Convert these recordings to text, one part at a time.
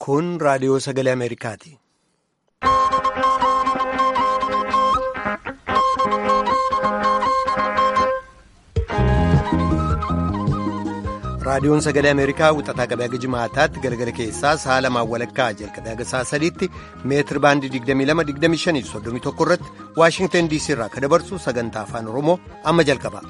Kun raadiyoo sagalee Ameerikaati. raadiyoon sagalee ameerikaa wixataa qabee haga jimaataatti galgala keessaa sa'a lamaan walakkaa jalqabee haga sa'a sadiitti meetir baandii 22-25-31 irratti waashingtan diisii irraa kan dabarsu sagantaa afaan oromoo amma jalqaba.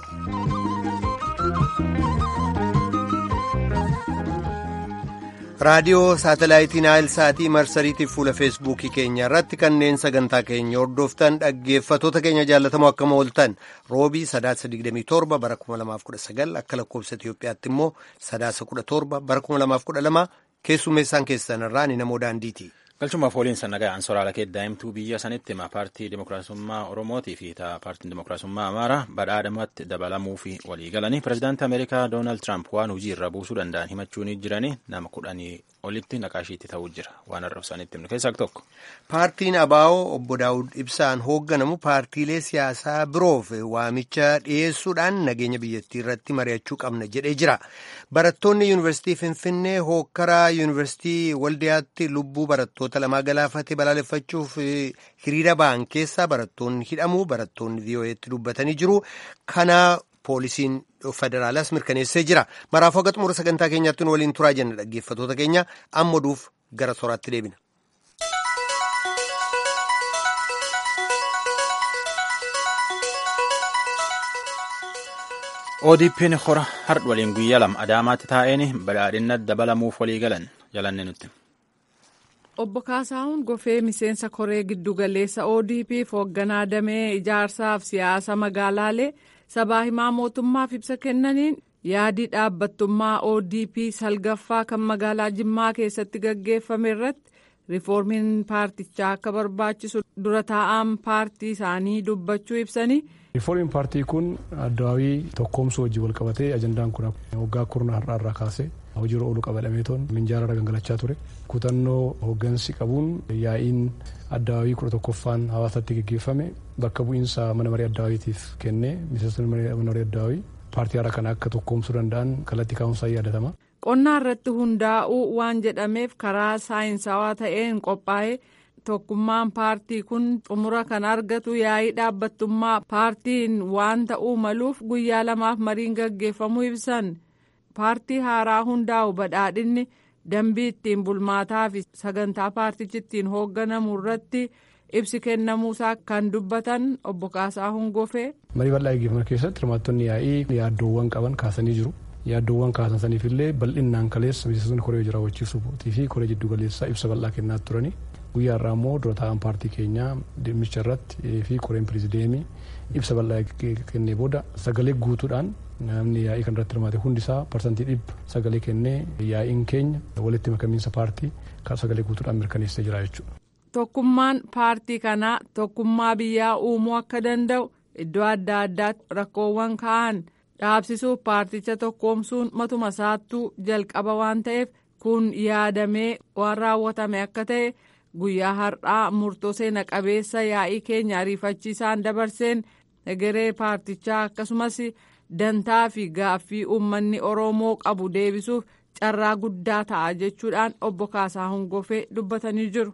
raadiyoo saatalaayitii naayil saatii marsariitiif fuula feesbuukii keenya irratti kanneen sagantaa keenya hordoftan dhaggeeffatoota keenya jaallatamoo akkam ooltan roobii sadaasa 27 bara 2019 akka lakkoofsa itiyoophiyaatti immoo sadaasa 17 bara 2012 keessummeessaan keessan irraa ni namoo daandiiti. galchumaaf waliin nagaan soraala kee daa'imtuu biyya sanitti hima paartii dimokiraasummaa oromootii fi paartiin dimokiraasummaa amaaraa badhaadhamatti dabalamuu fi walii galanii pirezidaantii ameerikaa doonaald tiraamp waan hojii irra buusuu danda'an himachuun jiranii nama kudhanii olitti naqaashiitti ta'uu jira waan arrabsanitti himnu keessaa tokko. paartiin abaa'oo obbo daawud ibsaan hoogganamu paartiilee siyaasaa biroof waamicha dhiyeessuudhaan nageenya biyyattii irratti mari'achuu qabna jedhee jira barattoonni yuunivarsiitii finfinnee hookkaraa yuunivarsiitii waldiyaatti lubbuu barattoota lamaa galaafate balaaleffachuuf hiriira ba'an keessaa barattoonni hidhamuu barattoonni vii'oo'eetti dubbatanii jiru kana poolisiin federaalaas mirkaneessee jira maraaf haga xumura sagantaa keenyaatti nu waliin turaa jenna dhaggeeffatoota keenya amma oduuf gara soraatti deebina. ODP'n hora hardha waliin guyyaa lama Adaamaatti taa'een badhaadhinna dabalamuuf walii galan jalanne nutti. Obbo Kaasaahun Gofee miseensa koree giddugaleessa ODP'f hoogganaa damee ijaarsaaf siyaasa magaalaalee sabaa himaa mootummaaf ibsa kennaniin yaadii dhaabbattummaa ODP salgaffaa kan magaalaa Jimmaa keessatti gaggeeffame irratti riiformiin paartichaa akka barbaachisu dura taa'aan paartii isaanii dubbachuu ibsanii. riiformiin paartii kun addawaawii tokkoomsuu wajjin wal qabatee ajandaan kun waggaa kurna har'aa irraa kaasee hojiirra oolu qabadhameetoon minjaarra gangalachaa ture kutannoo hooggansi qabuun yaa'iin addawaawii kudha tokkoffaan hawaasatti gaggeeffame bakka bu'iinsa mana marii addawaawiitiif kennee miseensonni mana marii addawaawii paartii haaraa kana akka tokkoomsuu danda'an kallattii kaa'umsaa yaadatama. qonnaa irratti hundaa'uu waan jedhameef karaa saayinsawaa ta'een qophaa'ee. tokkummaan paartii kun xumura kan argatu yaa'ii dhaabbattummaa paartiin waan ta'uu maluuf guyyaa lamaaf mariin gaggeeffamuu ibsan paartii haaraa hundaa'u badhaadhinni dambii ittiin bulmaataa fi sagantaa paartichi ittiin hoogganamu irratti ibsi kennamuusaa kan dubbatan obbo Kaasaahun Gofee. marii bal'aa gaggeeffaman keessatti hirmaattonni yaa'ii yaaddoowwan qaban kaasanii jiru. yaaddoowwan kaasan saniif illee bal'inaan kaleessa miseensonni koree hojii raawwachiisuu fi koree jiddu galeessaa ibsa bal'aa kennaa turani. guyyaa irraa immoo dura taa'an paartii keenyaa dhimmicha irratti fi koreen pirezideemii ibsa bal'aa kennee booda sagalee guutuudhaan namni yaa'ii kan irratti hirmaate hundisaa parsantii dhibba sagalee kennee yaa'iin keenya walitti makamiinsa paartii kan sagalee guutuudhaan mirkaneessee jira jechuudha. Tokkummaan paartii kanaa tokkummaa biyyaa uumuu akka danda'u iddoo adda addaatti rakkoowwan ka'an dhaabsisuuf paarticha tokkoomsuun matuma isaattuu jalqaba waan ta'eef kun yaadamee waan raawwatame akka ta'e. guyyaa har'aa murtoo seena qabeessa yaa'ii keenya ariifachiisaan dabarseen egeree paartichaa akkasumas dantaa fi gaaffii uummanni oromoo qabu deebisuuf carraa guddaa ta'a jechuudhaan obbo Kaasaahun Gofee dubbatanii jiru.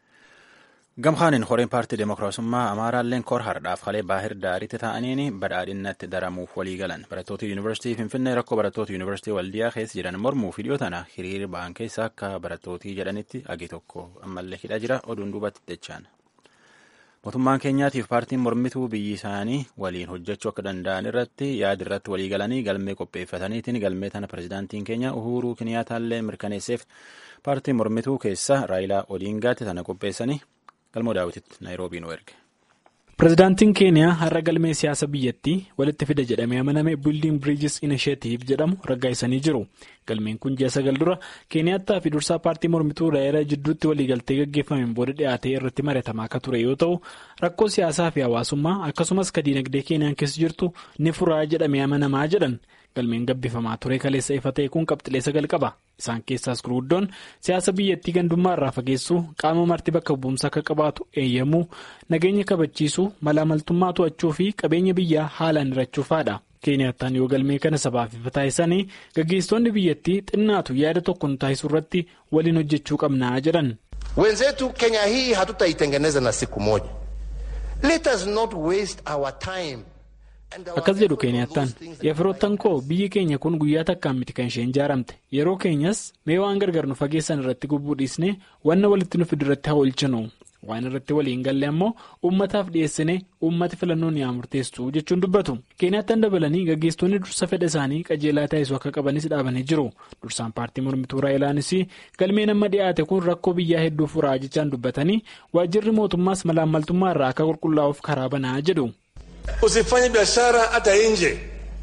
Gamkaanin horeen paartii Dimookiraasummaa Amaaraalleen kor hardhaaf kalee baahir daariitti ta'aniin badhaadhinnatti daramuuf walii galan barattoota yuunivarsiitii Finfinnee rakkoo barattoota yuunivarsiitii Waldiyaa keessa jiran mormuu fi dhiyoo tana hiriira ba'an keessa akka barattootii jedhanitti agi tokko ammallee hidha jira oduun duubatti dachaan. Mootummaan keenyaatiif paartiin mormituu biyyi isaanii waliin hojjechuu akka danda'an irratti yaada irratti walii galanii galmee qopheeffataniitiin galmee tana pirezidaantiin keenya Uhuruu Kiniyaataallee mirkaneesseef paartiin mormituu keessa Raayilaa Odiingaatti tana qopheessanii galmoo daawwititti naayiroobii nu erge. pirezidaantiin keeniyaa har'a galmee siyaasa biyyattii walitti fida jedhamee amaname biildiin biriijis inisheetiif jedhamu raggaa'isanii jiru galmeen kun ji'a sagal dura keeniyaattaa fi dursaa paartii mormituu raayilaa jidduutti waliigaltee gaggeeffameen booda dhiyaatee irratti mari'atamaa akka ture yoo ta'u rakkoo siyaasaa fi hawaasummaa akkasumas ka diinagdee keeniyaan keessa jirtu ni furaa jedhamee amanamaa jedhan galmeen gabbifamaa ture kaleessa ifa ta'e kun qabxilee sagal qaba isaan keessaas gurguddoon siyaasa biyyattii gandummaa irraa fageessuu qaama marti bakka bu'umsa akka qabaatu eeyyamuu nageenya kabachiisuu mala amaltummaa to'achuu fi qabeenya biyyaa haalaan hirachuufaadha Keeniyattaan yoo galmee kana sabaaf ifa taasisanii gaggeessitoonni biyyattii xinnaatu yaada tokko nu taasisuu irratti waliin hojjechuu qabnaa jedhan. Wenzetu Kenya hii hatutaitengeneza na siku moja. Let us not waste our time. Akkas jedhu Keeniyattaan yefiroottan koo biyyi keenya kun guyyaa takkaan miti kan isheen ijaaramte yeroo keenyas mee waan gargar nu fageessan irratti gubbuu dhiisnee wanna walitti nu fidu irratti haa oolchinu waan irratti waliin galle ammoo uummataaf dhiyeessine uummati filannoon yaa murteessu jechuun dubbatu Keeniyattaan dabalanii gaggeessitoonni dursa fedha isaanii qajeelaa taasisuu akka qabanis dhaabanii jiru dursaan paartii mormituu raayilaanis galmeen amma dhiyaate kun rakkoo biyyaa hedduu furaa jechaan dubbatanii waajjirri mootummaas malaammaltummaa irraa akka qulqullaa'uuf karaa banaa jedhu. Usifanye biashara hata nje.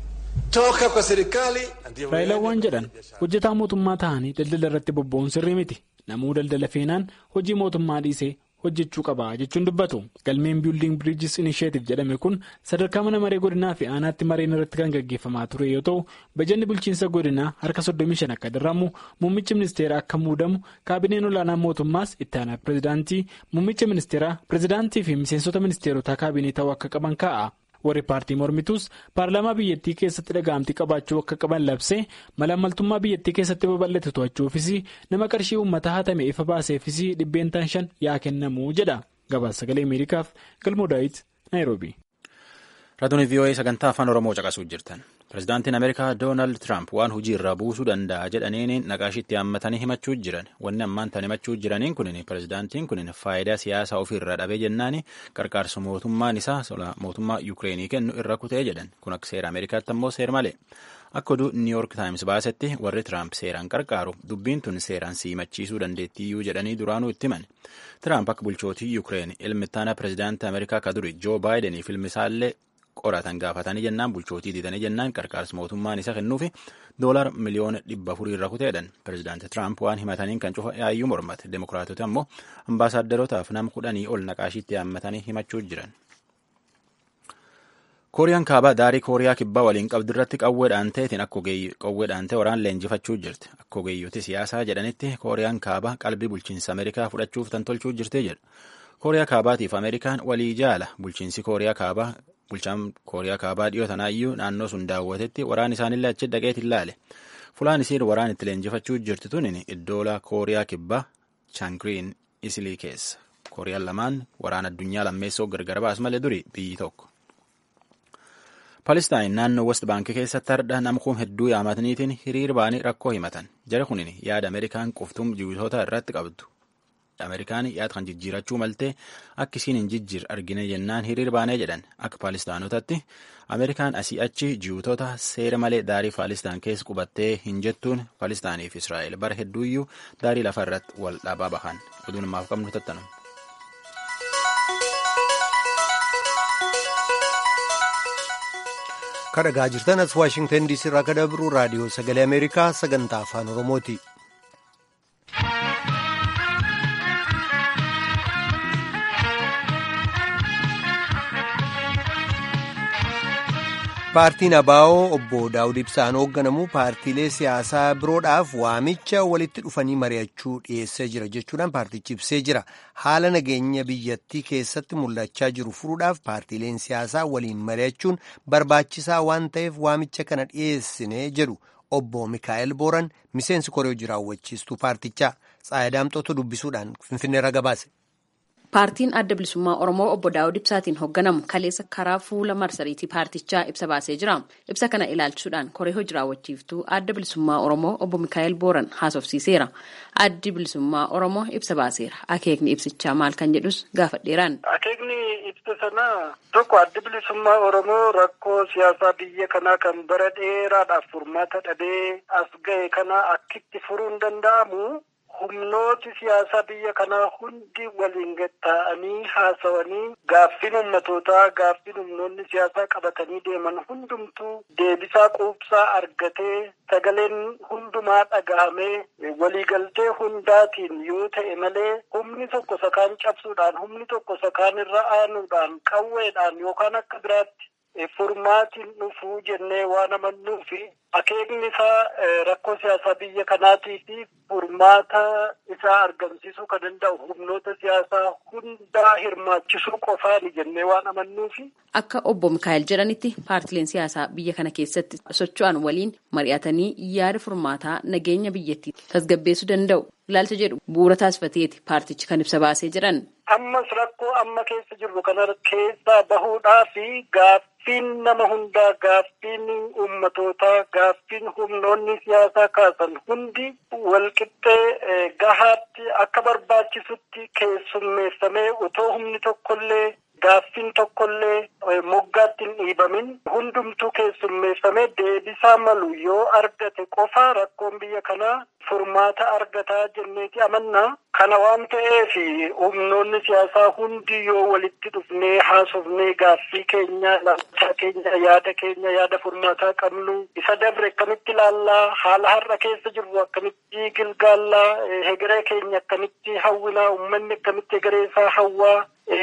Toka kwa serikali. Raayilaan waan jedhan hojjetaa mootummaa ta'anii daldala irratti bobba'uun sirrii miti. Namuu daldala feenaan hojii mootummaa dhiisee hojjechuu qaba jechuun dubbatu. Galmeen Building Bridges Initiative jedhame kun sadarkaa mana maree godinaa fi aanaatti mareen irratti kan gaggeeffamaa ture yoo ta'u, bajanni bulchiinsa godinaa harka 35 akka darramu, muummichi ministeeraa akka muudamu, kaabineen olaanaa mootummaas itti aanaa pirezidaantii, muummicha ministeeraa, pirezidaantii fi miseensota ministeerotaa kaabinee ta'uu akka qaban kaa'a. warri paartii mormituus paarlaamaa biyyattii keessatti dhaga'amtii qabaachuu akka qaban labsee malaammaltummaa biyyattii keessatti babal'ate to'achuufis nama qarshii uummataa hatame ifa baaseefis dhibbeentaan shan yaa kennamu jedha gabaasa sagalee ameerikaaf galmoo daawit naayiroobi. raadiyoo vii'oo'ee sagantaa afaan oromoo caqasuu jirtan pirezidaantiin ameerikaa doonaald tiraamp waan hojii irraa buusuu danda'a jedhaniin naqaashitti hammatanii himachuu jiran wanni ammaan tan himachuu jiraniin kunin pirezidaantiin kunin faayidaa siyaasaa ofiirraa dhabee jennaan qarqaarsa mootummaan isaa mootummaa yuukireenii kennu irra kutee jedhan kun akka seera ameerikaatti ammoo seer malee akka oduu niiwuork taayims baasetti warri tiraamp seeraan qarqaaru dubbiin tun seeraan simachiisuu dandeettiyyuu jedhanii duraanuu itti himan tiraamp akka bulchootii yuukireen ilmi ittaanaa pirezidaantii ameerikaa ka duri joo baayideniif ilmi isaallee qoratan gaafatanii jennaan bulchootii didanii jennaan qarqaarsa mootummaan isa kennuufi doolar miliyoona dhibba afurii irra kuteedhan pirezidaanti tiraamp waan himataniin kan cufa yaayyuu mormate demokiraatota ammoo ambaasaadarootaaf nama kudhanii ol naqaashiitti hammatanii himachuu jiran. kooriyaan kaabaa daarii kooriyaa kibbaa waliin qabdu irratti qawweedhaan ta'etiin akka qawweedhaan ta'e waraan leenjifachuu jirti akka ogeeyyooti siyaasaa jedhanitti kooriyaan kaabaa qalbii bulchiinsa ameerikaa fudhachuuf tan tolchuu jirtee jedhu kooriyaa kaabaatiif ameerikaan walii jaala bulchiinsi kooriyaa kaabaa bulchaan kooriyaa kaabaa dhiyoo tanaayyuu naannoo sun daawwatetti waraan isaanillee achi dhaqeetiin ilaale fulaan isiin waraan itti leenjifachuu jirti tunin iddoola kooriyaa kibbaa chaangiriin isilii keessa kooriyaan lamaan waraan addunyaa lammeessoo gargar baas malee duri biyyi tokko. Palestaan naannoo West Baankii keessatti hardha nama kun hedduu yaamataniitiin hiriir baanii rakkoo himatan jara kunin yaada Ameerikaan qoftum jiwitoota irratti qabdu. Ameerikaan yaada kan jijjiirachuu maltee akka isiin hin jijjiir argine jennaan hiriir baanee jedhan akka Paalistaanotatti Ameerikaan asii achi jiwitoota seera malee daarii Paalistaan keessa qubattee hin jettuun Paalistaanii fi Israa'el bara hedduuyyuu daarii lafa irratti wal dhaabaa bahan oduun ammaaf qabnu tattanu. kadhagaa jirtan as waashingtan diisii irraa kadhabru raadiyoo sagalee ameerikaa sagantaa afaan oromooti. paartiin abaa'oo obbo daawud ibsaan hoogganamu paartiilee siyaasaa biroodhaaf waamicha walitti dhufanii mari'achuu dhiyeessee jira jechuudhaan paartichi ibsee jira haala nageenya biyyattii keessatti mul'achaa jiru furuudhaaf paartiileen siyaasaa waliin mari'achuun barbaachisaa waan ta'eef waamicha kana dhiyeessine jedhu obbo mikaa'el booran miseensi koree hojii raawwachiistuu paartichaa tsaayadaamxootu dubbisuudhaan finfinneerra gabaase. Paartiin adda bilisummaa Oromoo obbo Daawud Ibsaatiin hoogganamu kaleessa karaa fuula marsariitii paartichaa ibsa baasee jira. Ibsa kana ilaalchuudhaan koree hojii raawwachiiftuu adda bilisummaa Oromoo obbo Mikaa'el Booran haasofsiiseera. Addi bilisummaa Oromoo ibsa baaseera. Akeekni ibsichaa maal kan jedhus gaafadheeraan. Akeekni ibsa sanaa tokko addi bilisummaa Oromoo rakkoo siyaasaa biyya kanaa kan bara dheeraadhaaf furmaata dhabee as ga'e kana akkitti furuun danda'amu. humnooti siyaasaa biyya kanaa hundi waliin gatta'anii haasawanii gaaffiin ummatootaa gaaffiin humnoonni siyaasaa qabatanii deeman hundumtuu deebisaa quubsaa argatee sagaleen hundumaa dhagahamee waliigaltee hundaatiin yoo ta'e malee humni tokko sakaan cabsuudhaan humni tokko sakaan irra aanuudhaan qawweedhaan yookaan akka biraatti furmaatiin dhufuu jennee waan amannuufi akeekni isaa rakkoo siyaasaa biyya kanaatii fi furmaata isaa argamsiisuu kan danda'u humnoota siyaasaa hundaa hirmaachisuu qofaani jennee waan amannuufi. Akka obbo Mikaa'el jedhanitti paartileen siyaasaa biyya kana keessatti socho'an waliin mari'atanii yaada furmaataa nageenya biyyattii tasgabbeessuu danda'u. Ilaalcha jedhu bu'uura taasifateeti paartichi kan ibsa baasee jiran. Ammas rakkoo amma keessa jirru kana keessaa bahuudhaa fi gaaffiin nama hundaa gaaffiin ummatootaa gaaffiin humnoonni siyaasaa kaasan hundi walqixxee gahaatti akka barbaachisutti keessummeessamee otoo humni tokkollee gaaffiin tokkollee moggaatti hin dhiibamin hundumtuu keessummeessamee deebisaa malu yoo argate qofa rakkoon biyya kanaa furmaata argataa jenneeti amannaa. Kana waan ta'eef humnoonni siyaasaa hundi yoo walitti dhufnee haasofnee gaaffii keenya ilaalchaa keenya yaada keenya yaada furmaataa qabnu isa dabre akkamitti ilaallaa haala har'a keessa jirru akkamitti gilgaallaa hegeree keenya akkamitti hawwinaa uummanni akkamitti hegeree isaa hawwaa.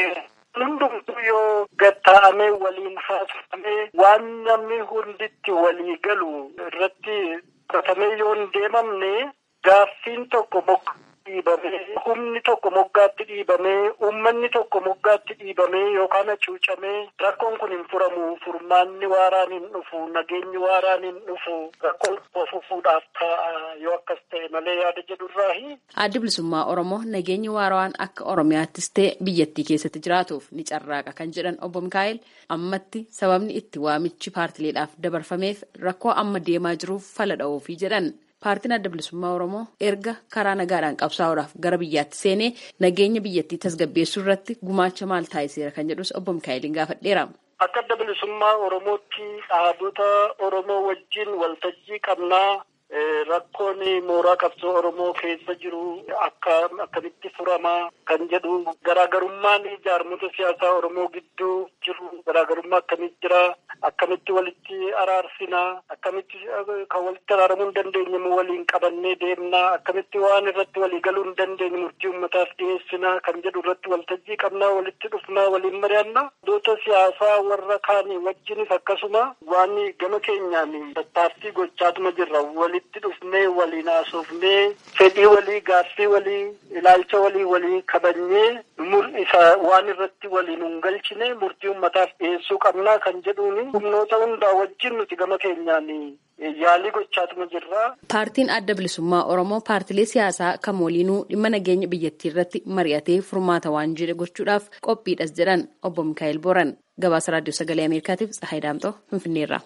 hundumtuu yoo gatta'amee waliin haasofamee waan namni hunditti walii galu irratti qotamee yoo hin deemamne gaaffiin tokko moggaatti dhiibamee humni tokko moggaatti dhiibamee uummanni tokko moggaatti dhiibamee yookaan hacuucamee rakkoon kun hin furamu furmaanni waaraan hin dhufu nageenyi waaraan hin dhufu rakkoon fufuudhaaf ta'a yoo akkas ta'e malee yaada jedhurraahi. Addi bilisummaa Oromoo nageenyi waarawaan akka Oromiyaattis ta'e biyyattii keessatti jiraatuuf ni carraaqa kan jedhan obbo Mikaa'el ammatti sababni itti waamichi paartileedhaaf dabarfameef rakkoo amma deemaa jiruuf fala dha'uufii jedhan. Paartiin adda bilisummaa Oromoo erga karaa nagaadhaan qabsaa'uudhaaf gara biyyaatti seenee nageenya biyyattii tasgabbeessuu irratti gumaacha maal taasiseera kan jedhus obbo Mikaa'eliin gaafadheera. Akka adda bilisummaa Oromootti dhaabota Oromoo wajjin waltajjii qabnaa. Rakkoon mooraa qabsoo Oromoo keessa jiru akka akkamitti furamaa kan jedhu garaagarummaan jaarmota siyaasaa Oromoo gidduu jiru garaagarummaa akkamitti jira akkamitti walitti araarsinaa akkamitti kan walitti araaramuu hin dandeenye waliin qabannee deemnaa akkamitti waan irratti walii galuu hin dandeenye murtii uummataaf dhiyeessinaa kan jedhu irratti waltajjii qabnaa walitti dhufnaa waliin mari'annaa doota siyaasaa warra kaanii wajjinis akkasuma waan gama keenyaan tattaaffii gochaatuma jirra walitti dhufnee waliin haasofnee fedhii walii gaaffii walii ilaalcha walii walii kabajnee isa waan irratti waliin hin galchine murtii uummataaf dhiyeessuu qabnaa kan jedhuuni humnoota hundaa wajjin nuti gama keenyaan yaalii gochaatuma jirra. Paartiin adda bilisummaa Oromoo paartilee siyaasaa kam waliinuu dhimma nageenya biyyattii irratti mari'atee furmaata waan jedhe gochuudhaaf qophiidhas jedhan obbo Mikaa'el Boran gabaasa raadiyoo sagalee Ameerikaatiif Tsahaay Daamxoo Finfinneerra.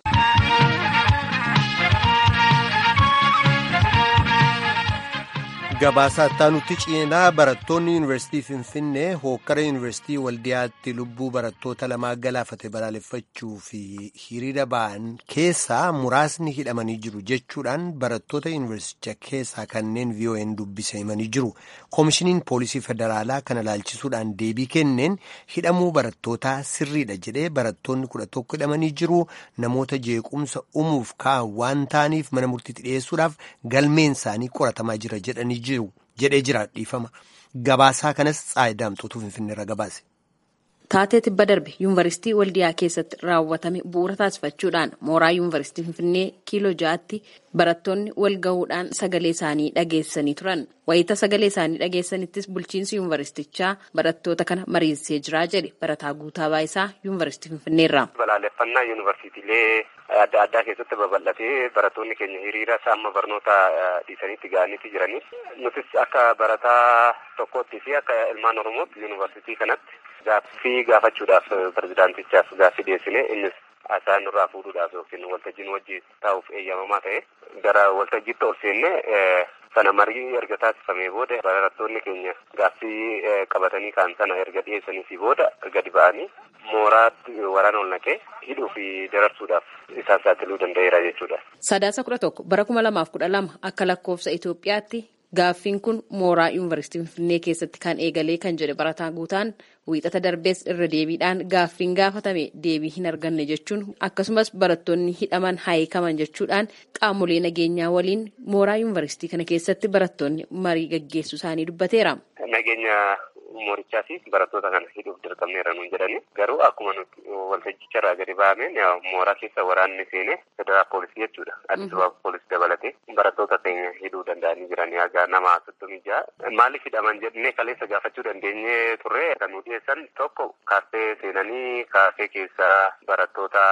Gabaasaa nutti ceenaa barattoonni yuunivarsiitii Finfinnee hookkara yuunivarsiitii Waldiyaatti lubbuu barattoota lamaa galaafate balaaleffachuu fi hiriira ba'an keessaa muraasni hidhamanii jiru jechuudhaan barattoota yuunivarsiiticha keessaa kanneen VOA'n dubbise himanii jiru. Koomishiniin Poolisii Federaalaa kana laalchisuudhaan deebii kenneen hidhamuu barattootaa sirriidha jedhee barattoonni kudha tokko hidhamanii jiru. Namoota jeequmsa uumuuf ka'an waan ta'aniif mana murtiitti dhiyeessuudhaaf galmeen isaanii qoratamaa jira jedhanii jiru. jedhee jira dhiifama gabaasaa kanas Tsahaay Daamxootu finfinneerra gabaase. Taatee tibba darbe yuunivarsiitii waldiyaa keessatti raawwatame bu'uura taasifachuudhaan mooraa yuunivarsiitii finfinnee kiiloo ja'aatti barattoonni wal gahuudhaan sagalee isaanii dhageessanii turan. Wayita sagalee isaanii dhageessanittis bulchiinsi yuunivarsiitichaa barattoota kana mariisisee jira jedhe barataa guutaa baayisaa yuunivarsiitii finfinneerra. Balaaleffannaa yuunivarsiitiilee adda addaa keessatti babal'atee barattoonni keenya hiriira amma barnoota dhiisaniitti ga'aniiti jiranii. Nutis akka barataa tokkootti fi akka ilmaan Oromootti yuunivarsiitii kanatti gaaffii gaafachuudhaaf pirezidaantichaaf gaaffii dhiyeessine innis haasaa nurraa fuudhuudhaaf yookiin waltajjiin wajjin taa'uuf eeyyamamaa ta'e gara waltajjiitti ol seenne sana marii erga taasifamee booda barattoonni keenya gaaffii qabatanii kaan sana erga dhiyeessanii booda gadi ba'anii mooraatti waraana ol naqee hidhuu fi dararsuudhaaf isaan saaxiluu danda'eera jechuudha. Sadaasa kudha tokko bara kuma lamaaf kudha lama akka lakkoofsa Itoophiyaatti gaaffiin kun mooraa yuunivarsiitii Finfinnee keessatti kan eegalee kan jedhe barataa guutaan wiixata darbees irra deebiidhaan gaaffiin gaafatame deebii hin arganne jechuun akkasumas barattoonni hidhaman haayikaman jechuudhaan qaamolee nageenyaa waliin mooraa yuunivarsiitii kana keessatti barattoonni marii gaggeessuu isaanii dubbateera. Nageenya moorichaa fi barattoota kana hidhuuf dirqamneera nuun jedhani garuu akkuma nuti waltajjicharraa gadi ba'ameen mooraa keessa waraanni seenee federal poolisii jechuudha addis ababa poolisii dabalatee barattoota keenya hidhuu danda'anii jiran haga nama soddomii ja'a maaliif hidhaman jennee kaleessa gaafachuu dandeenye turre kan nu dhiyeessan tokko kaaffee seenanii kaaffee keessa barattoota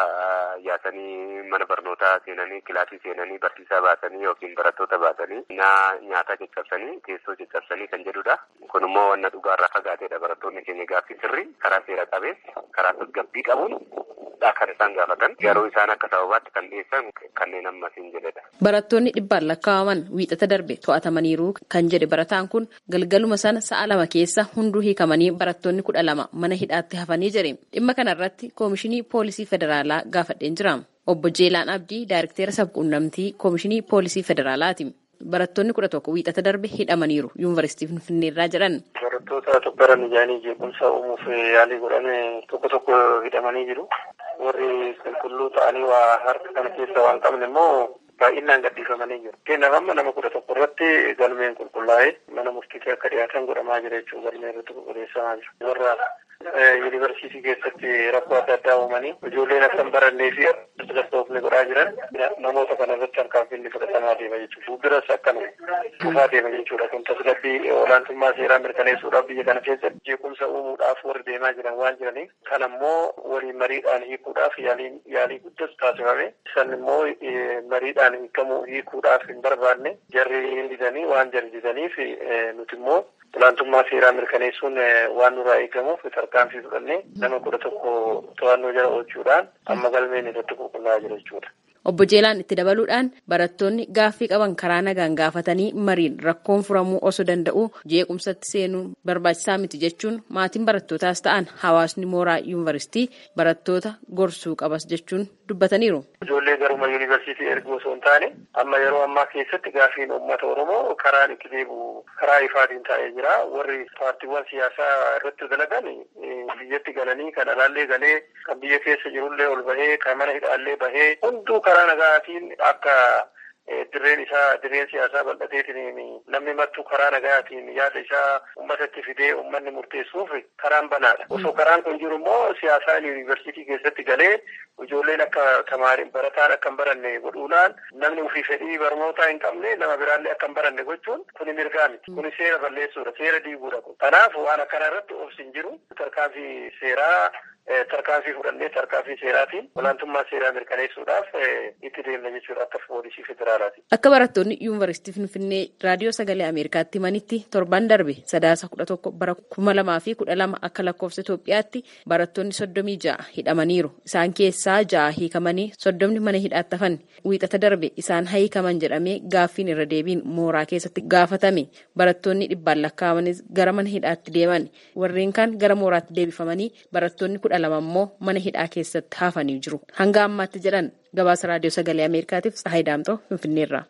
yaasanii mana barnootaa seenanii kilaasii seenanii barsiisaa baasanii yookiin barattoota baasanii nyaataa caccabsanii teessoo caccabsanii kan jedhudha kun immoo wanna dhugaarraa fagaateedha barattoonni keenya gaaffii sirrii karaa seera qabeessa karaa tasgabbii qabuun kan isaan gaafatan garuu isaan akka sababaatti kan dhiyeessan kanneen ammas hin jedhedha. Barattoonni dhibbaan lakkaa'aman wiixata darbe to'atamaniiru kan jedhe barataan kun galgaluma sana sa'a lama keessa hunduu hiikamanii barattoonni kudha lama mana hidhaatti hafanii jiru. Dhimma kanarratti koomishinii poolisii federaalaa gaafadheen jira. Obbo Jeelaan Abdii daayirekteera sabquunnamtii koomishinii poolisii federaalaati. Barattoonni kudha tokko wiixata darbe hidhamaniiru yuunivarsiitii Finfinneerraa jedhan. Barattoota tokkoran ijaanii jeequmsa uumuuf yaalii godhan tokko tokko hidhamanii jiru. Warri qulqulluu ta'anii waa harka kana keessa waan qabne immoo baay'inaan gadhiifamanii jiru. Keenyaaf amma nama kudha tokko irratti galmeen qulqullaa'ee mana murtiitti akka dhiyaatan godhamaa jira jechuudha. Galmeen irratti qulqulleessamaa jira. Warra yuunivarsiitii keessatti rakkoo adda addaa uumanii ijoolleen akka hin barannee fi tasgabboofne godhaa jiran namoota kana irratti tarkaanfiin fudhatamaa deema jechuudha. Fuulduras akkanuma dhufaa deema jechuudha. Kun tasgabbii olaantummaa seeraa mirkaneessuudhaaf biyya kana keessatti jeequmsa uumuudhaaf warri deemaa jiran waan jiraniif kan ammoo waliin mariidhaan hiikuudhaaf yaalii guddas taasifame. Isaan immoo mariidhaan hiikamuu hiikuudhaaf hin barbaanne jarri hin didanii waan jarri didaniif nuti immoo olaantummaa seeraa mirkaneessuun waan nurraa eegamuuf tarkaanfii fudhannee nama kudha tokko to'annoo jala oolchuudhaan amma galmeen irratti qulqullaa'aa jira jechuudha. Obbo Jeelaan itti dabaluudhaan barattoonni gaaffii qaban karaa nagaan gaafatanii mariin rakkoon furamuu osoo danda'u jeequmsatti seenuun barbaachisaa miti jechuun maatiin barattootaas ta'an hawaasni mooraa yuunivarsiitii barattoota gorsuu qabas jechuun dubbataniiru. Ijoollee garuma yuunivarsiitii erguu osoo hin taane amma yeroo ammaa keessatti gaaffiin uummata Oromoo karaan itti deebi'u karaa ifaatiin taa'ee jira. Warri paartiiwwan siyaasaa irratti dalagan biyyatti galanii kan alaallee galee kan biyya keessa jirullee ol bahee kan mana hidhaallee bahee hunduu karaa nagaatiin akka dirreen isaa dirreen siyaasaa bal'ateetiin namni mattuu karaa nagaatiin yaada isaa uummatatti fidee uummanni murteessuuf karaan banaadha. Osoo karaan kun jiru immoo siyaasaan yuunivarsiitii keessatti galee ijoolleen akka tamaariin barataan akka hin baranne godhuudhaan namni ofii fedhii barnootaa hin qabne nama biraallee akka hin baranne gochuun kuni mirgaa miti. Kuni seera balleessuudha. Seera diiguudha kun. Kanaaf waan akkana irratti obsi hin jiru. Tarkaanfii seeraa tarkaanfii fudhannee tarkaanfii seeraatiin olaantummaa seeraa mirkaneessuudhaaf itti deemna jechuudha akka poolisii federaalaati. Akka barattoonni yuunivarsiitii Finfinnee raadiyoo sagalee Ameerikaatti himanitti torban darbe sadaasa kudha tokko bara kuma lamaa fi kudha lama akka lakkoofsa Itoophiyaatti barattoonni soddomii ja'a hidhamaniiru. Isaan keessaa ja'a hiikamanii soddomni mana hidhaatti hafan. Wiixata darbe isaan hiikaman jedhamee gaaffiin irra deebiin mooraa keessatti gaafatame. Barattoonni dhibbaan lakkaa'amanis gara mana hidhaatti deeman. Warreen kaan gara mooraatti deebifamanii barattoonni kudha lama immoo mana hidhaa keessatti hafanii jiru. Hanga ammaatti jedhan gabaasa raadiyoo sagalee Ameerikaatiif Tsahaay Daamtoo Finfinneerraa.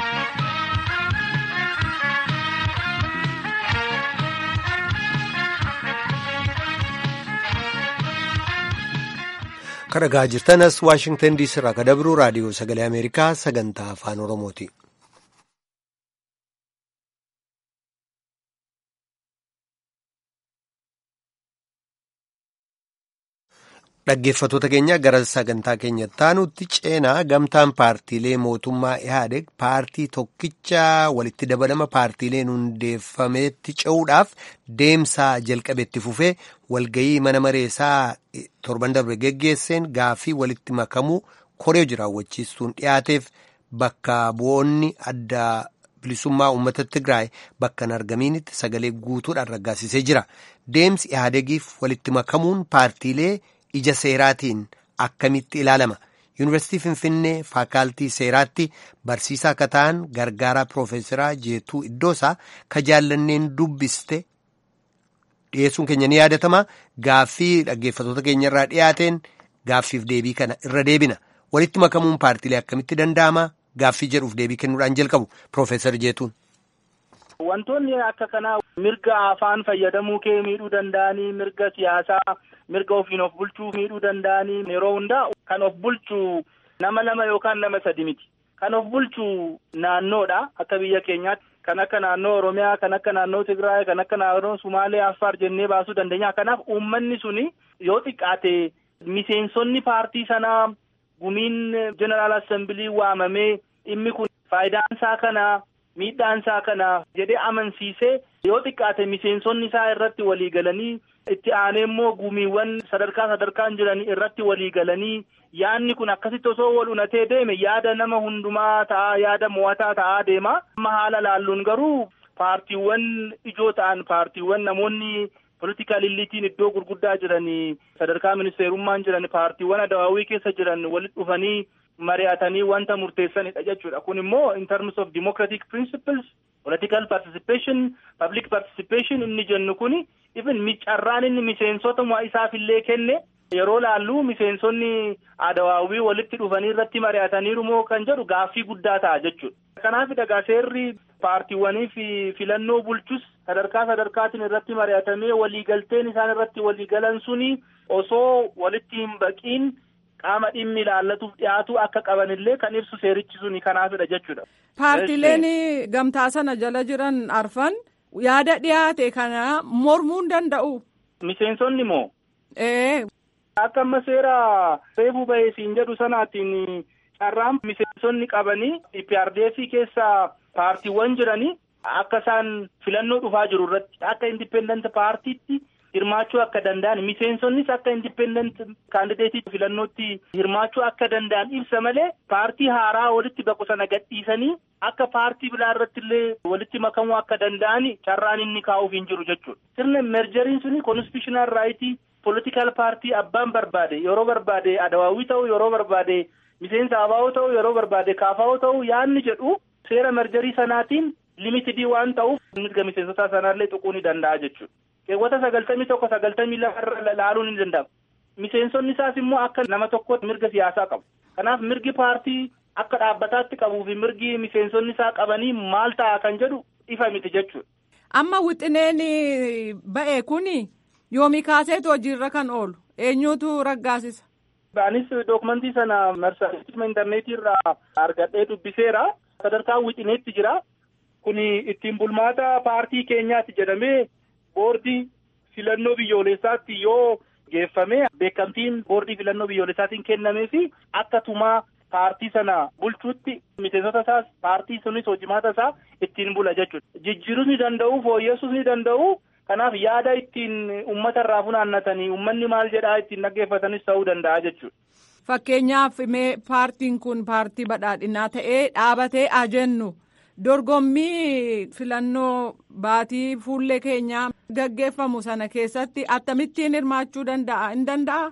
Kan dhagaa jirtanas Waashingtan diisii irraa kan dabru raadiyoo sagalee Ameerikaa sagantaa afaan Oromooti. Dhaggeeffattoota keenya gara sagantaa keenyatti aanutti ceenaa gamtaan paartiilee mootummaa Ihaadeg paartii tokkicha walitti dabalama paartiileen hundeeffameetti ce'uudhaaf deemsaa jalqabeetti fufee walgayii mana mareesaa torban darbe geggeesseen gaaffii walitti makamuu koree jiraawwachiistuun dhiyaateef bakka bu'oonni adda bilisummaa uummata Tigraay bakka hin argamiinitti sagalee guutuudhaan raggaasisee jira. Deemsi Ihaadegiif walitti makamuun paartiilee ija seeraatiin akkamitti ilaalama yuunivarsiitii finfinnee faakaaltii seeraatti barsiisaa akka ta'an gargaaraa piroofeesaraa jeetuu iddoosaa ka jaallanneen dubbiste dhiyeessuun keenya ni yaadatama gaaffii dhaggeeffattoota keenya irraa dhiyaateen gaaffiif deebii kana irra deebina walitti makamuun paartiilee akkamitti danda'ama gaaffii jedhuuf deebii kennuudhaan jalqabu piroofeesar jeetuun. Wantoonni akka kanaa mirga afaan fayyadamuu kee miidhuu danda'anii mirga siyaasaa mirga ofiin of bulchuu miidhuu danda'anii yeroo hundaa kan of bulchu nama lama yookaan nama sadi miti. Kan of bulchu naannoodha akka biyya keenyaatti. kan akka naannoo Oromiyaa, kan akka naannoo Tigraay, kan akka naannoo Sumaalee, Affaar jennee baasuu dandeenya. Kanaaf uummanni suni yoo xiqqaate miseensonni paartii sanaa gumiin jeneraal assembilii waamamee dhimmi kun faayidaan isaa kana miidhaan isaa kana jedhee amansiisee yoo xiqqaate miseensonni isaa irratti walii galanii itti aanee immoo gumiiwwan sadarkaa sadarkaan jiran irratti walii galanii yaadni kun akkasitti osoo wal unatee deeme yaada nama hundumaa ta'a yaada mo'ataa ta'aa deema. Amma haala laalluun garuu paartiiwwan ijoo ta'an paartiiwwan namoonni politikaal illiitiin iddoo gurguddaa jiran sadarkaa ministeerummaan jiran paartiiwwan adawaawii keessa jiran walitti dhufanii mari'atanii wanta murteessanidha jechuudha. Kun immoo in terms of democratic principles, political participation, public participation inni jennu kuni even carraan inni miseensota isaafillee kenne yeroo laallu miseensonni adawaawii walitti dhufanii irratti mari'ataniiru moo kan jedhu gaaffii guddaa ta'a jechuudha. Kanaaf dhagaa seerri paartiiwwanii fi filannoo bulchus sadarkaa sadarkaatiin irratti mari'atamee waliigalteen isaan irratti waliigalan suni osoo walitti hin baqiin qaama dhimmi ilaallatuuf dhiyaatu akka qabanillee kan ibsu seerichi suni kanaafidha jechuudha. Paartileen gamtaa sana jala jiran arfan yaada dhiyaate kana mormuu hin danda'u. Miseensonni moo? Ee. Akka amma seera reefuu bahee siin jedhu sanaatiin carraan miseensonni qabanii PRDF keessa paartiiwwan jiranii akka isaan filannoo dhufaa jiru irratti akka indipendent paartiitti hirmaachuu akka danda'an miseensonnis akka indipendent kaandideetii filannootti hirmaachuu akka danda'an ibsa malee paartii haaraa walitti baqu sana gadhiisanii akka paartii biraa irratti illee walitti makamuu akka danda'an carraan inni kaa'uuf hin jiru jechuudha. Sirna merjeriin suni konstitutional raayitii political paartii abbaan barbaade yeroo barbaade adawaawii ta'u yeroo barbaade miseensa abaa'oo ta'u yeroo barbaade kaafaa'oo ta'u yaanni jedhu seera merjerii sanaatiin limitidii waan ta'uuf mirga miseensota sanaallee tuquu ni danda'a jechuudha. keewwata sagaltamii tokko sagaltamii lama laaluun ni danda'ama. Miseensonni isaas immoo akka nama tokkotti mirga siyaasaa qabu. Kanaaf mirgi paartii akka dhaabbataatti qabuu fi mirgi miseensonni isaa qabanii maal ta'a kan jedhu ifa miti jechuudha. Amma wixineen ba'e kuni yoomii kaaseetu hojiirra kan oolu eenyuutu raggaasisa. Anis dookumentii sana marsariitii intarneetii irraa argadhee dubbiseera. Sadarkaa wixineetti jira. Kuni ittiin bulmaata paartii keenyaati jedhamee boordii filannoo biyyoolessaatti yoo geeffame beekamtiin boordii filannoo biyyoolessaatiin kennamee fi akka tumaa paartii sana bulchuutti miseensota isaas paartii sunis hojimaata isaa ittiin bula jechuudha. Jijjiiruus ni danda'u fooyyessuus ni danda'u. Kanaaf yaada ittiin uummata irraa funaannatanii uummanni maal jedhaa ittiin dhaggeeffatanis ta'uu danda'a jechuudha. Fakkeenyaaf mee paartiin kun paartii badhaadhinaa ta'ee dhaabatee ajennu. dorgommii filannoo baatii fuullee keenyaa gaggeeffamu sana keessatti akkamittiin hirmaachuu danda'a hin danda'a.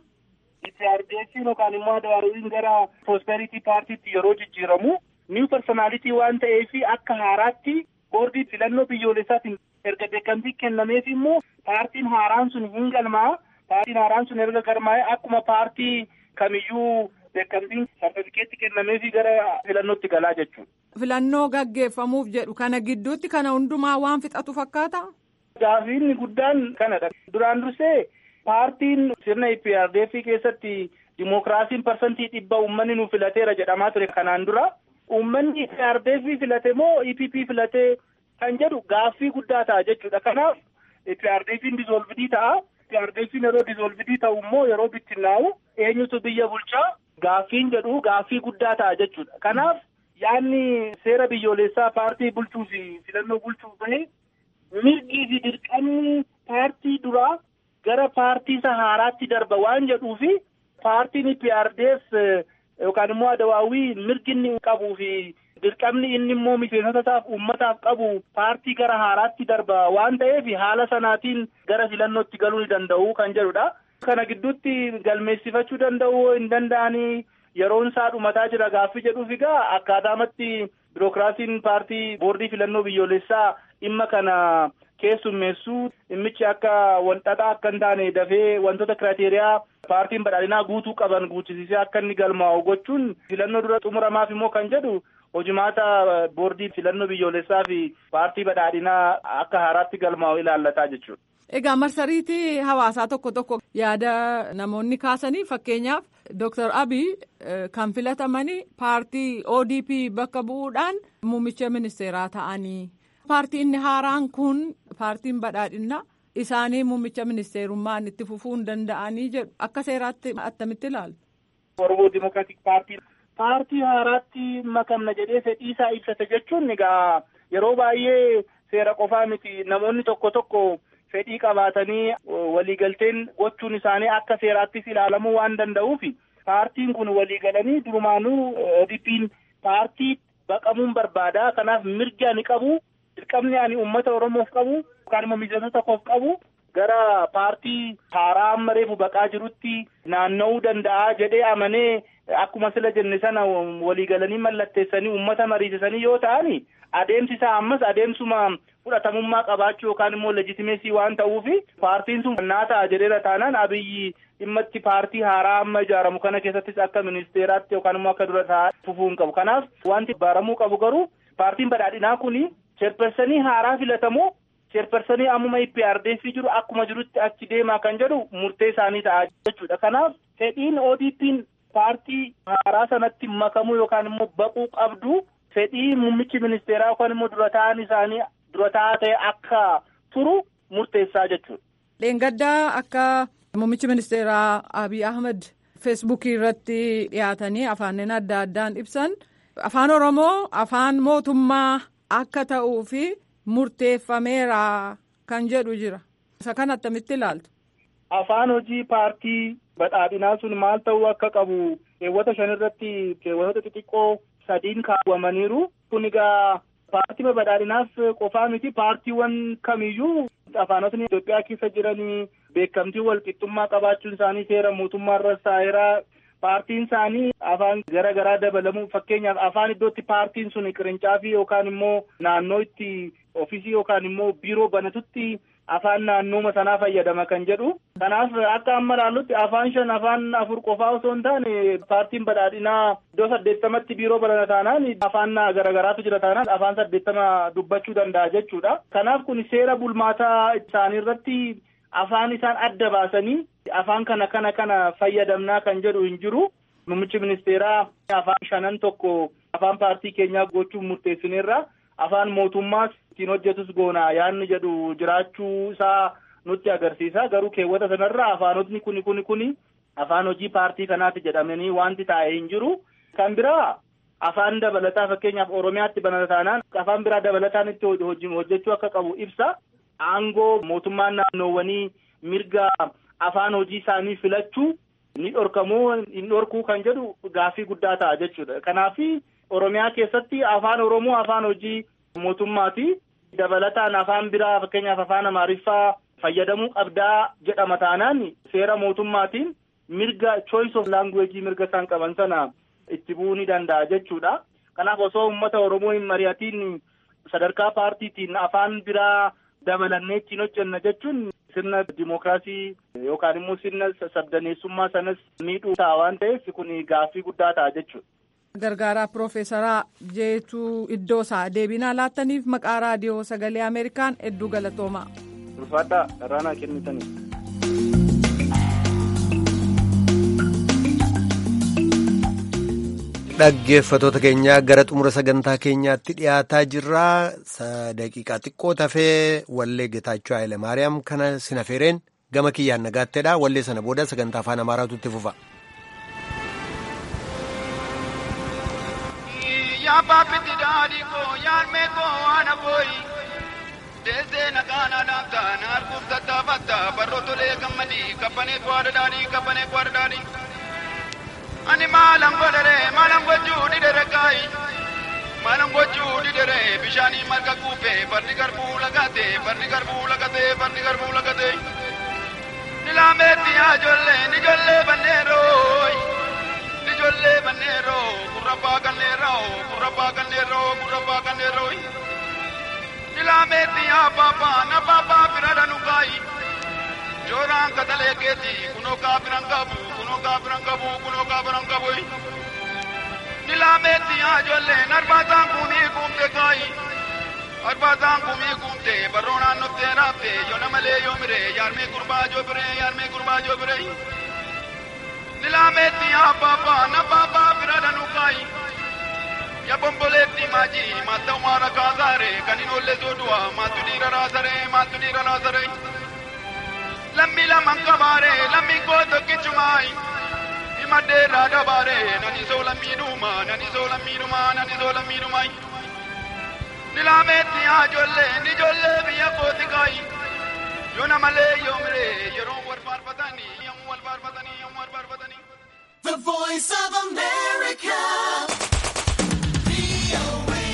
Itti yookaan immoo adawaaruun gara prosperity paartiitti yeroo jijjiiramu niw personaalitii waan ta'eef akka haaraatti boordii filannoo biyyoolessaatiin erga beekamtii kennameef immoo paartiin haaraan sun hin galmaa paartiin haaraan sun erga galmaa'e akkuma paartii kamiyyuu beekamtiin sartifikeetti kennameefi gara filannootti galaa jechuudha. Filannoo gaggeeffamuuf jedhu kana gidduutti kana hundumaa waan fixatu fakkaata. Gaafiin guddaan kanadha. Duraan dursee paartiin sirna IPRDF keessatti dimookiraasiin parsantii dhibba uummanni nu filateera jedhamaa ture kanaan dura. Uummanni IPRDF filate moo EPP filate kan jedhu gaaffii guddaa ta'a jechuudha. Kanaaf IPRDFin dizoolvidii ta'a. IPRDFin yeroo dizoolvidii ta'u immoo yeroo bittinnaa'u eenyutu biyya bulchaa gaaffiin jedhu gaaffii guddaa ta'a jechuudha. Kanaaf yaadni seera biyyoolessaa paartii bulchuu fi filannoo bulchuuf bahe mirgii fi dirqamni paartii duraa gara paartii isa haaraatti darba waan jedhuu fi paartiin IPRDF yookaan immoo adawaawii mirgi inni qabuu fi dirqamni inni immoo miseensota isaaf uummataaf qabu paartii gara haaraatti darba waan ta'eef haala sanaatiin gara filannootti galuu ni danda'u kan jedhudha. Kana gidduutti galmeessifachuu danda'u hin danda'anii yeroon isaa dhumataa jira gaaffii jedhuuf egaa akkaataamatti birookiraasiin paartii boordii filannoo biyyoolessaa dhimma kana keessummeessuu dhimmichi akka walxaxaa akka hin taane dafee wantoota kiraateriyaa paartiin badhaadhinaa guutuu qaban guutisisee akka inni galmaa'u gochuun filannoo dura xumuramaaf immoo kan jedhu hojimaata boordii filannoo biyyoolessaa fi paartii badhaadhinaa akka haaraatti galmaa'u ilaallataa jechuudha. Egaa marsariitii hawaasaa tokko tokko yaada namoonni kaasanii fakkeenyaaf Dr. Abiy kan filatamanii paartii ODP bakka bu'uudhaan muummicha ministeeraa ta'anii Paartiin haaraan kun paartiin badhaadhinaa isaanii muummicha ministeerummaan itti fufuu hin danda'anii jedhu akka seeraatti attamitti ilaalu. Oromoo Dimokiraatik Paartii paartii haaraatti makamna jedhee fedhii isaa ibsate jechuun egaa yeroo baay'ee seera qofaa miti namoonni tokko tokko fedhii qabaatanii waliigalteen gochuun isaanii akka seeraattis ilaalamuu waan danda'uuf paartiin kun waliigalanii durumaanuu ODP'n paartii baqamuun barbaada kanaaf mirga ni qabu dirqamni ani uummata oromoof qabu yookaan immoo miseensota koof qabu gara paartii haaraa amma reefu baqaa jirutti naanna'uu danda'a jedhee amanee akkuma sila jenne sana waliigalanii mallatteessanii uummata mariisisanii yoo ta'an adeemsi isaa ammas adeemsuma fudhatamummaa qabaachuu yookaan immoo leejitimeesii waan ta'uufi paartiin sun naa ta'a jedheera taanaan abiyyi dhimma itti paartii haaraa amma ijaaramu kana keessattis akka ministeeraatti yookaan immoo akka dura taa'aa fufuu hin qabu kanaaf wanti baaramuu qabu garuu paartiin badhaadhinaa kuni cheerpersanii haaraa filatamoo cheerpersanii ammuma IPRDF jiru akkuma jirutti achi deemaa kan jedhu murtee isaanii ta'a jechuudha kanaaf fedhiin ODP'n paartii haaraa sanatti makamuu yookaan immoo baquu qabdu fedhii muummichi ministeeraa yookaan immoo dura ta'an isaanii dura ta'aa ta'e akka turu murteessaa jechuudha. Dheengaddaa akka muummichi ministeeraa Abiy Ahmed feesbuukii irratti dhiyaatanii afaaniin adda addaan ibsan afaan Oromoo afaan mootummaa akka ta'uu fi murteeffameera kan jedhu jira. Isa kana attamitti ilaaltu? Afaan hojii paartii badhaadhinaa sun maal ta'uu akka qabu keewwata shan irratti keewwatoota xixiqqoo sadiin kaawwamaniiru. Kun egaa paartii badhaadhinaaf qofaa miti paartiiwwan kamiyyuu afaanotni Itoophiyaa keessa jiranii beekamtii walqixxummaa qabaachuun isaanii seera mootummaa irra saayiraa paartiin isaanii afaan gara garaa dabalamu fakkeenyaaf afaan iddootti paartiin sun qirincaafi yookaan immoo naannoo itti ofisii yookaan immoo biiroo banatutti afaan naannooma sanaa fayyadama kan jedhu kanaaf akka amma ilaallutti afaan shan afaan afur qofaa osoo hin taane paartiin badhaadhinaa iddoo saddeettamatti biiroo banata taanaan afaan garagaraatu jira taanaan afaan saddeettama dubbachuu danda'a jechuudha kanaaf kun seera bulmaataa isaanii irratti afaan isaan adda baasanii afaan kana kana kana fayyadamnaa kan jedhu hin jiru muummichi ministeeraa afaan shanan tokko afaan paartii keenyaa gochuuf murteessineerra afaan mootummaas ittiin hojjetus goona yaanni jedhu jiraachuu isaa nutti agarsiisa garuu keewwata sanarra afaanotni kuni kuni kuni afaan hojii paartii kanaati jedhamanii wanti taa'e hin jiru kan biraa afaan dabalataa fakkeenyaaf oromiyaatti banata taanaan afaan biraa dabalataan itti hojjechuu akka qabu ibsa aangoo mootummaan naannoowwanii mirga afaan hojii isaanii filachuu ni dhorkamoo hin dhorkuu kan jedhu gaaffii guddaa ta'a jechuudha kanaaf oromiyaa keessatti afaan oromoo afaan hojii mootummaati dabalataan afaan biraa fakkeenyaaf afaan amaariffaa fayyadamuu qabdaa jedhama taanaan seera mootummaatiin mirga choice of language mirga isaan qaban sana itti bu'uu ni danda'a jechuudha kanaaf osoo uummata oromoo hin mari'atiin sadarkaa paartiitiin afaan biraa dabalannee ittiin hojjenna jechuun sirna dimookiraasii yookaan immoo sirna sabdaneessummaa sanas miidhuu ta'a waan ta'eef kun gaaffii guddaa ta'a jechuudha. Gargaaraa Piroofeesaraa Jeetuu Iddoosaa deebinaa laattaniif maqaa raadiyoo sagalee Ameerikaan hedduu galatoomaa. Ulfaadhaa irraanaa kennitanii. Dhaggeeffatoota keenyaa gara xumura sagantaa keenyaatti dhiyaataa jirra. Daqiiqaa xiqqoo tafee wallee Getaachoo Hayilemaariyaam kana sinafeereen gama kiyyaan nagaatteedha. Wallee sana booda sagantaa afaan Amaaraatu itti fufa. yaa baabbitti daadhii koo yaalmee koo waan abooyi deessee nagaana dhaabta naarkuuf tattaafatta barroo tolee gammadii kabbanee kwaadha daadhii kabbanee kwaadha daadhii ani maalan godhere maalan gochuu didere kaayi maalan gochuu didere bishaanii marga kuufe barri garbuu lagate barri garbuu lagate barri garbuu lagate nilaameetti yaa ijoollee nijoollee banneerooyi ijoollee banneeroo gurrabbaa ganneeroo gurrabbaa ganneeroo gurrabbaa ganneeroo ilaameetti yaa baabaa na baabaa bira dhanu kaayi jooraan katalee keeti kunoo kaa biran qabu kunoo kaa biran qabu kunoo kaa biran qabu ilaameetti yaa ijoollee arbaataan kumii kumte kaayi arbaataan kumii kumte barroo naannottee raafte yoo namalee yoo mire yaarmee gurbaa joo bire yaarmee gurbaa joo bire nilametti ya baba na baba birada nukai Ya bomboleetti maajii maatta umaara kaasaare kan hin oolle soodu'a maattu dhiira raasare maattu dhiira raasare. Lammi laman qabaare lammi koo tokkichumaayi. Imaddeerraa dabaare nani soola miidhuma nani soola miidhuma nani soola miidhumaayi. Nilaameetti haa ijoollee ni ijoollee biyya kooti kaayi. Yoo namalee yoo miree yeroo wal faarfatanii yommuu wal faarfatanii yommuu wal faarfatanii. The voice of America.